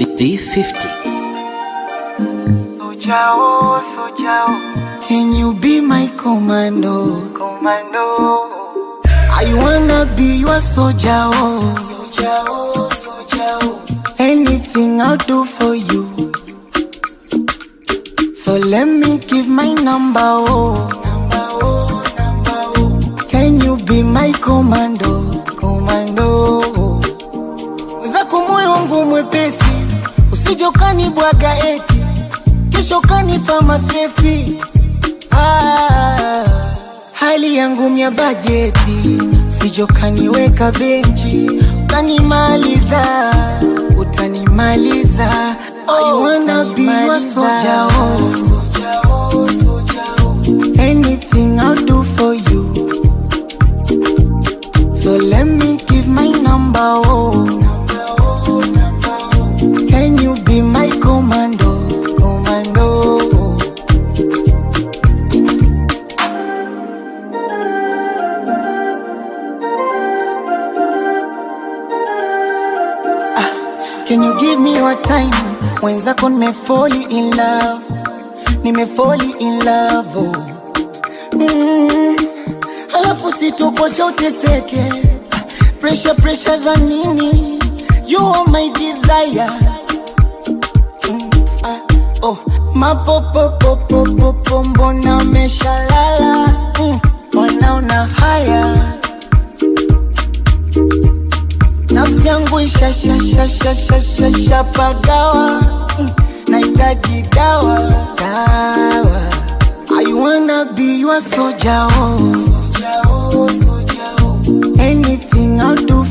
V50. Sojao, Sojao, Can you be my commando? Commando. I wanna be your soldier. Oh. Soldier, oh, soldier. oh. Anything I'll do for you. So let me give my number. Oh. Number, oh, number, oh. Can you be my commando? Commando. Mwenzako moyo wangu mwepesi, usije ukanibwaga eti kesho kanipa mastresi. Ah, hali yangu mya bajeti, usije ukaniweka benchi ukanimaliza, utanimaliza. I wanna be your soldier, oh. Anything I'll do for you. So let me give my number, oh. Can you be my commando, commando? Ah, Can you give me your time? Mwenzako nimefoli in love, nimefoli in love, oh. Mm, alafu sitokocha uteseke pressure pressure za nini you are my desire mm, ah, oh. mapopopopopopo mbona meshalala mm, wanaona haya nafsi yangu ishashashashashashapagawa mm, nahitaji dawa dawa I wanna be your soldier, oh. Anything I'll do